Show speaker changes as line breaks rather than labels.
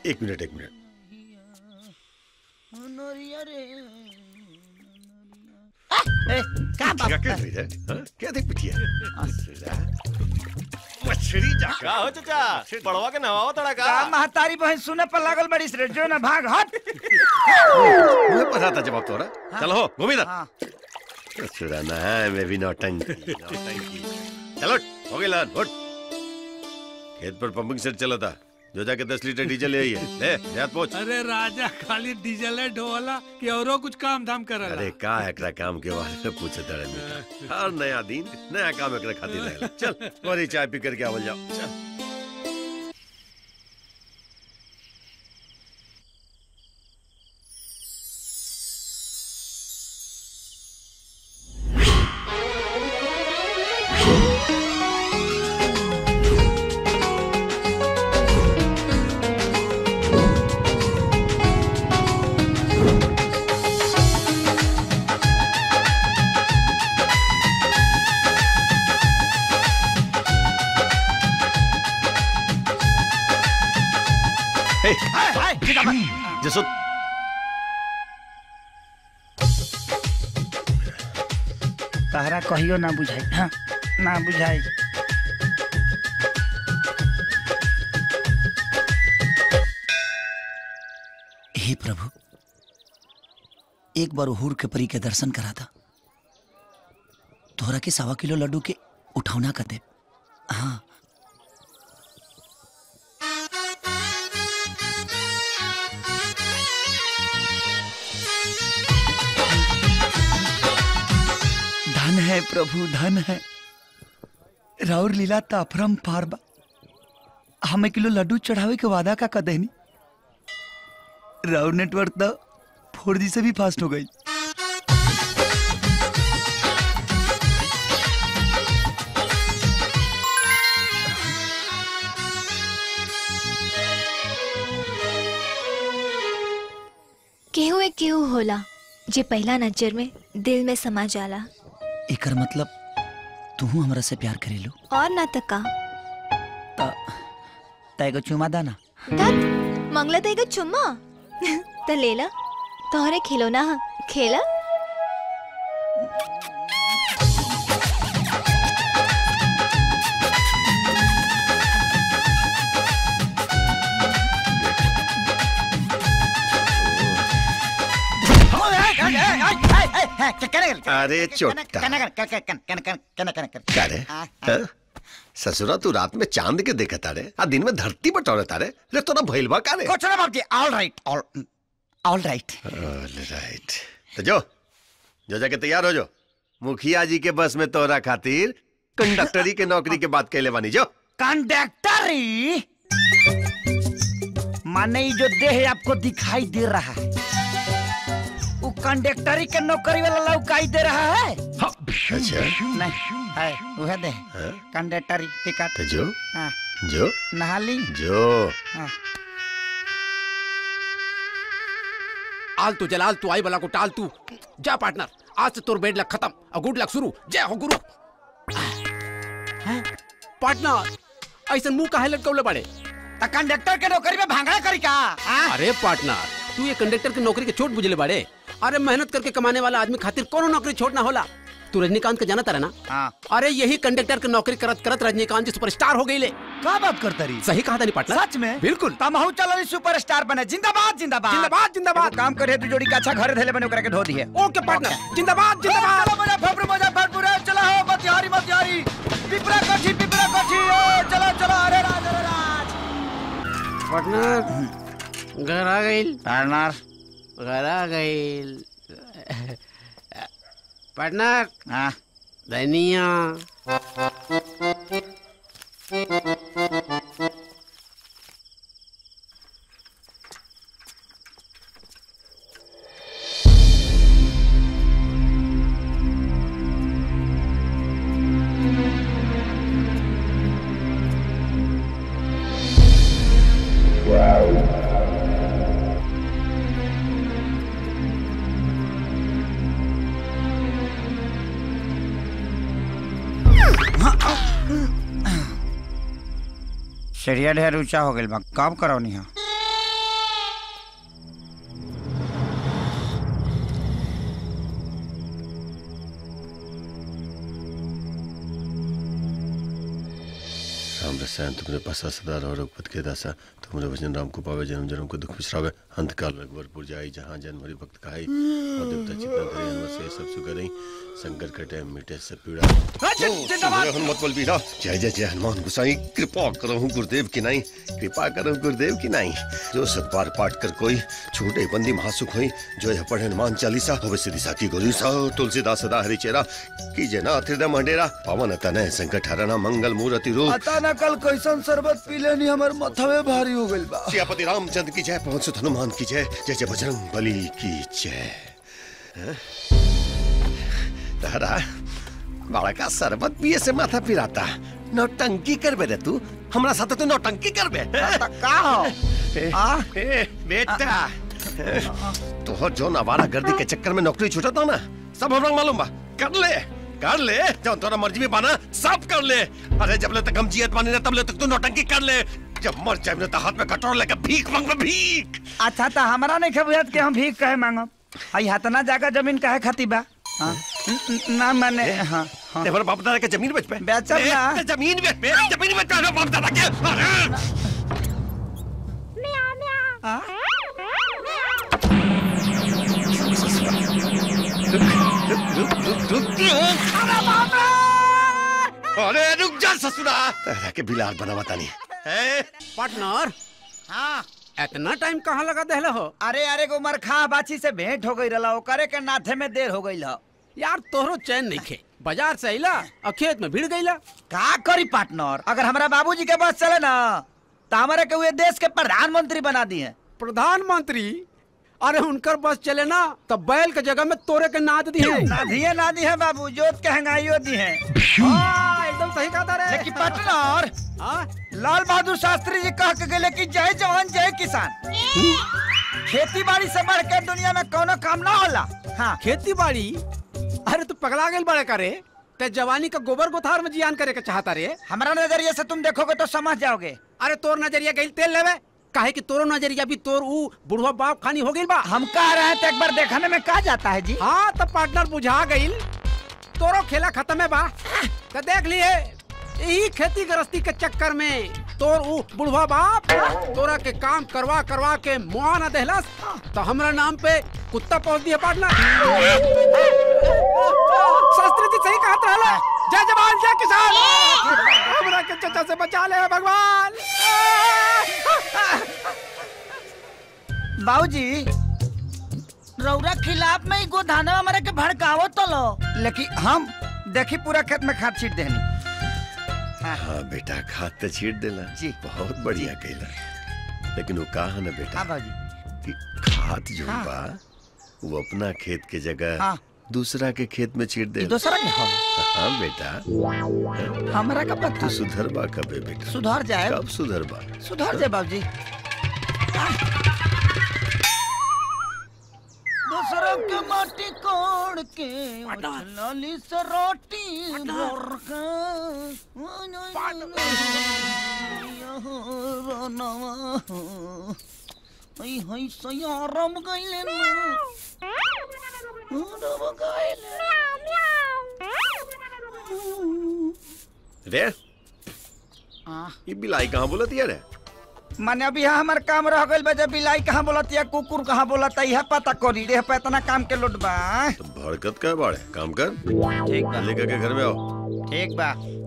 एक मिनट एक मिनट
ए, का बाप
क्या कर रही है हाँ? क्या देख पिटिया मछली जाकर
का हो चाचा पड़वा के नवावा तड़ा का
का महतारी बहन सुने पर लागल बड़ी रे जो ना भाग हट
मुझे पता था जवाब तोरा चलो हो गोविंदा
हाँ
छुड़ाना है मैं भी नौटंकी नौटंकी चलो हो गई लान उठ खेत पर पंपिंग सेट चला था जो जाके दस लीटर डीजल ले आई है ले देहात पहुंच
अरे राजा खाली डीजल है ढोला कि औरो कुछ काम धाम करला
अरे का एकरा काम के बारे में पूछे तड़े मीठा हर नया दिन नया काम एकरा खातिर रहेला चल तुम्हारी चाय पी करके आवल जाओ चल हे
हाय हाय जिंदाबाद
जसो
तहरा कहियो ना बुझाई हाँ ना बुझाई
हे प्रभु एक बार हुर के परी के दर्शन करा था तोहरा के सवा किलो लड्डू के उठौना कर दे हाँ धन है प्रभु धन है राउर लीला ताफरम पारबा हमें किलो लड्डू चढ़ावे के वादा का कदेनी राउर नेटवर्क तो फोर जी से भी फास्ट हो गई
केहू एक केहू होला जे पहला नजर में दिल में समा जाला
एकर मतलब तू हमरा से प्यार करेलू
और ना त का
तैगो चुमा दाना
तत मंगला त एगो चुम्मा त लेला तोहरे खिलौना ह खेला
अरे चोटा क्या रे हाँ? ससुरा तू रात में चांद के देखा तारे आ दिन में धरती बटोरे तारे रे तोरा भइलबा का रे
कुछ ना बाबूजी all right all all right
right तो जो जो जाके तैयार हो जो मुखिया जी के बस में तोरा खातिर कंडक्टरी के नौकरी के बात कहले बानी जो
कंडक्टरी माने ये जो देह आपको दिखाई दे रहा है वो कंडक्टरी के नौकरी वाला लौकाई दे रहा है
अच्छा
नहीं है वह दे
हाँ?
कंडक्टरी टिकट
तो जो
हाँ,
जो
नहा ली
जो
हाँ।
आल तू जलाल तू आई बला को टाल तू जा पार्टनर आज से तोर बेड लक खत्म और गुड लक शुरू जय हो गुरु पार्टनर ऐसा मुंह काहे लटकौले बड़े
तो कंडक्टर के नौकरी में भांगड़ा करी का हाँ?
अरे पार्टनर तू ये कंडक्टर की नौकरी के छोट बुझले बड़े अरे मेहनत करके कमाने वाला आदमी खातिर कोनो नौकरी छोड़ना होला तू रजनीकांत के जाना तारा ना
हाँ।
अरे यही कंडक्टर की नौकरी करत करत रजनीकांत जी सुपरस्टार हो गई ले
का बात करता रही
सही कहा था नहीं पार्टनर
सच में
बिल्कुल
तमहू चलो सुपरस्टार बने जिंदाबाद जिंदाबाद
जिंदाबाद जिंदाबाद
एगो काम करे तू जोड़ी का अच्छा घरे धैले बने ओकरा के धो दिए
ओके पार्टनर जिंदाबाद जिंदाबाद
चलो मुजफ्फरपुर मुजफ्फरपुर ए, चलो हो मतिहारी मतिहारी पिपरा कोठी पिपरा कोठी ए, चलो चलो अरे राज अरे राज
पार्टनर घर आ गई
पार्टनर
घर आ गई पार्टनर
हाँ
धनिया
सीढ़िया ढेर ऊंचा हो गइल बा काम करो नहीं
रसायन तुमरे पासा सदा रहो रघुपत के दासा तुमरे वचन राम को पावे जन्म जन्म को दुख बिसरावे अंत काल रघुवर जाई जहाँ जन्म हरि भक्त कहाई और देवता चित्ता धरे हनुमत से सब सुगरई संकट कटे मिटे सब पीड़ा
जिंदाबाद।
जय हनुमत बल बीरा जय जय जय हनुमान गोसाई कृपा करो गुरुदेव की नाई कृपा करो गुरुदेव की नाई जो सतबार पाठ कर कोई छूटे बंदी महासुख होई जो यह पढ़े हनुमान चालीसा होवे सिद्धि साखी गोरी सा तुलसीदास सदा हरि चेरा कीजे ना हृदय मंडेरा पवन तनय संकट हरना मंगल मूर्ति रूप
पता न कल कैसन शरबत पी लेनी हमर मथवे भारी हो गइल बा
सियापति रामचंद्र की जय पवन सुत हनुमान की जय जय जय बजरंग बली की जय हैं? तारा बड़ा का शरबत पिए से माथा पिराता नौटंकी करबे रे तू हमरा साथे तू नौटंकी करबे हैं?
का हो
ए,
आ?
ए, बेटा तोहर जो नवारा गर्दी के चक्कर में नौकरी छूटा था ना सब हमरा मालूम बा कर ले कर ले जब तोरा मर्जी में बाना सब कर ले अरे जब ले तक हम जियत बानी ना तब ले तक तू नौटंकी कर ले जब मर जाए ना तो हाथ में कटोरा लेकर भीख मांगबे भीख
अच्छा तो हमरा नहीं खबुझत के हम भीख कहे मांगब आई हतना जाकर जमीन काहे खाती बा हाँ? न- न- ना मैंने हाँ हाँ
तेरे बाप दादा के जमीन बेच पे
बेचब
ए,
ना।
ते जमीन बेच पे जमीन बेच पे अरे बाप दादा के अरे अरे रुक जा ससुरा तेरा के बिलार बनावा तानी है
पार्टनर
हाँ
इतना टाइम कहाँ लगा देहले हो
अरे अरे गो मरखा बाची से भेंट हो गई रहा ओकरे के नाथे में देर हो गई ह
यार तोहरो चैन नहीं खे बाजार से अइला और खेत में भीड़ गईला
का करी पार्टनर अगर हमारा बाबूजी के बस चले ना तो हमारे के हुए देश के प्रधानमंत्री बना दिए
प्रधानमंत्री अरे उनकर बस चले ना तो बैल के जगह में तोरे के नाद दी है
ना दिए ना दी है बाबू जोत के हंगाइयो दी है
हाँ, एकदम सही कहा था रे
लेकिन पार्टनर
हाँ?
लाल बहादुर शास्त्री जी कह के गए कि जय जवान जय किसान खेती बाड़ी से बढ़ के दुनिया में कोनो काम ना होला हाँ
खेती बाड़ी अरे तू पगला गेल बड़े करे ते जवानी का गोबर गोथार में जियान करे के चाहता रे
हमारा नजरिए से तुम देखोगे तो समझ जाओगे
अरे तोर नजरिया गई तेल लेवे काहे कि तोरो नजरिया भी तोर ऊ बुढ़वा बाप खानी हो गई बा
हम कह रहे हैं तो एक बार देखने में कहा जाता है जी
हाँ तब पार्टनर बुझा गई तोरो खेला खत्म है बा तो देख लिए यही खेती गृहस्थी के चक्कर में तोर ऊ बुढ़वा बाप तोरा के काम करवा करवा के मुआ न देहलस तो हमरा नाम पे कुत्ता पहुंच दिया पार्टनर शास्त्री जी सही कहत रहला जय जवान जय किसान हमरा के चचा से बचा ले भगवान
बाबूजी रौरा खिलाफ में ही गोधाना हमारे के भड़कावो तो लो लेकिन हम देखी पूरा खेत में खाद छीट देनी
हाँ बेटा खाद तो छीट देला
जी।
बहुत बढ़िया कैला लेकिन वो कहा ना बेटा
हाँ बाबूजी
कि खाद जो
हाँ।
बा वो अपना खेत के जगह
हाँ।
दूसरा के खेत में छीट दे
दूसरा के हो
हाँ बेटा
हमारा का पता
तू सुधर बा कबे बेटा
सुधर जाए
कब सुधर बा
सुधर जाए बाबूजी दूसरों के माटी कोड़ के लाली से रोटी भर के हई हई सयारम गइले ना रम गइले
रे
आ
ये बिलाई कहाँ बोलती है रे
माने अभी यहाँ हमार काम रह गइल बा जब बिलाई कहाँ बोलत या कुकुर कहाँ बोलत यह पता करी रे पे इतना काम के लोट बा
तो भड़कत का बाड़े काम कर
ठीक बा
लेकर के घर में आओ
ठीक बा